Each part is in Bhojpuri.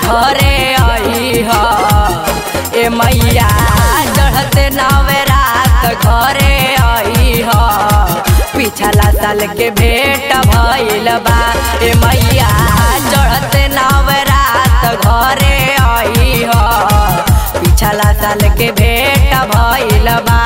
घरे आई ह ए मैया चढ़ते नवरात घरे आई ह पिछला साल के भेंट भइल बा ए मैया चढ़ते नवरात घरे आई ह पिछला साल के भेंट भइल बा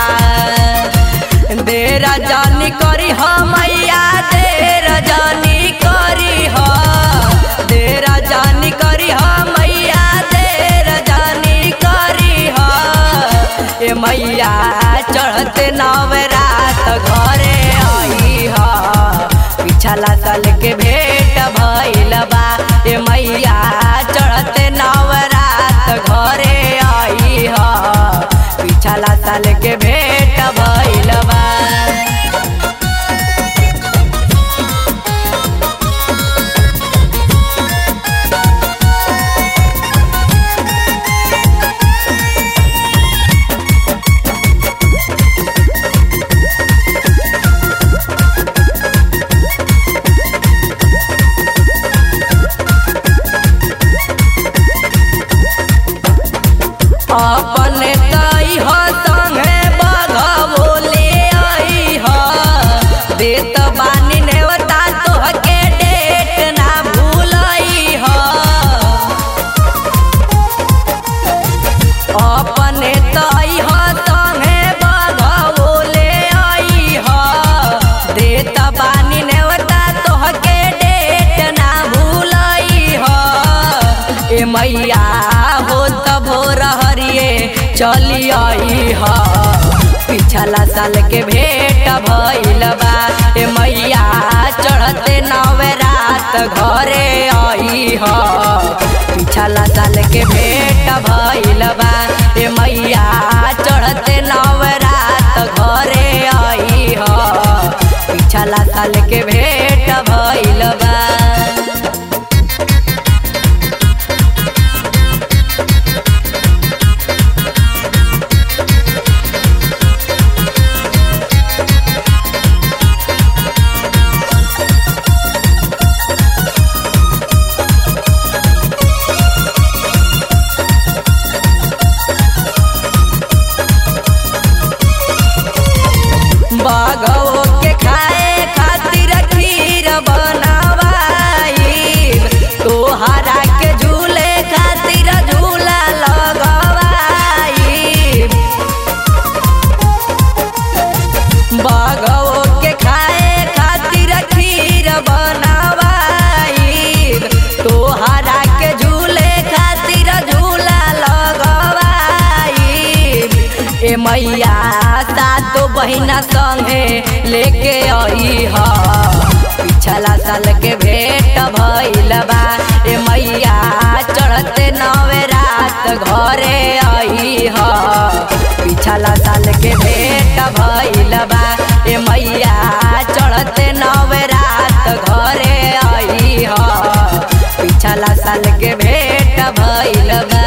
देर जानी करी ह मैया देर जानी करी ह देर जानी करी ह मैया देर जानी करी ह ए मैया चढ़ते नवरात घरे आई ह पिछला साल के भेंट भइल बा ए मैया चढ़ते नवरात घरे आई ह पिछला साल के भेंट भइल बा अपने तई ह संगे बघवो ले आई ह देत बानी नेवता तोहके डेट ना भूलई ह अपने तई ह संगे बघवो ले आई ह देत बानी नेवता तोहके डेट ना भूलई ह ए मैया हो त भोर हरिए चली आई ह पिछला साल के भेंट भइल बा ए मैया चढ़ते नवरात घरे आई ह पिछला साल के भेंट भइल बा ए मैया चढ़ते नवरात घरे आई ह पिछला साल के भेंट भइल बा बागवो के खाए खातिर खीर बनवाई तोहरा के झूले खातिर झूला लगवाई बागवो के खाए खातिर खीर बनवाई तोहरा के झूले खातिर झूला लगवाई ए मैया सातो बहिना संगे लेके आई ह पिछला साल के भेंट भइल बा ए मैया चढ़ते नवरात घरे आई ह पिछला साल के भेंट भइल बा ए मैया चढ़ते नवरात घरे आई ह पिछला साल के भेंट भइल बा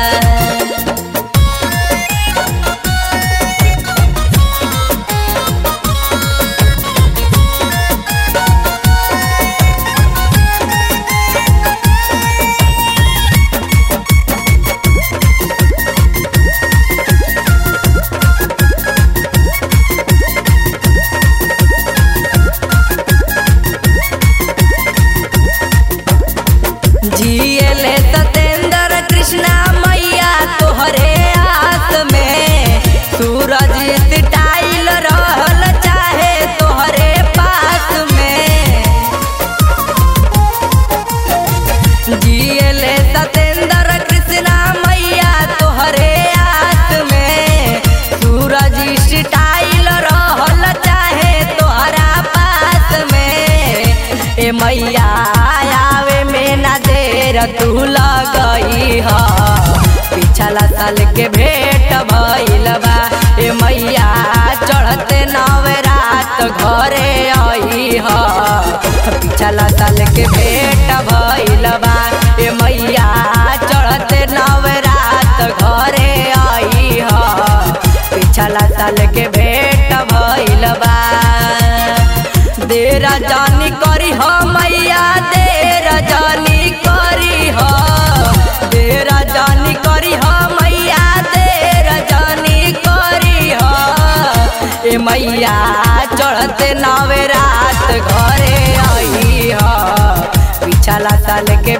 जियले सतेंद्र कृष्णा मैया तोहरे आस में सूरज सिटाइल रहल चाहे तोहरे पास में जियले सतेंद्र कृष्णा मैया तोहरे आस में सूरज सिटाइल रहल चाहे तोहरा पास में ए मैया आवे में ना देर तू लगई ह पिछला साल के भेंट भइल बा ए मैया चढ़ते नवरात घरे आई ह पिछला साल के भेंट भइल बा ए मैया चढ़ते नवरात घरे आई ह पिछला साल के भेंट भइल बा देर जानी करी ह मैया देर जानी करी ह देर मैया चढ़ते नवे रात घरे आई ह पिछला साल के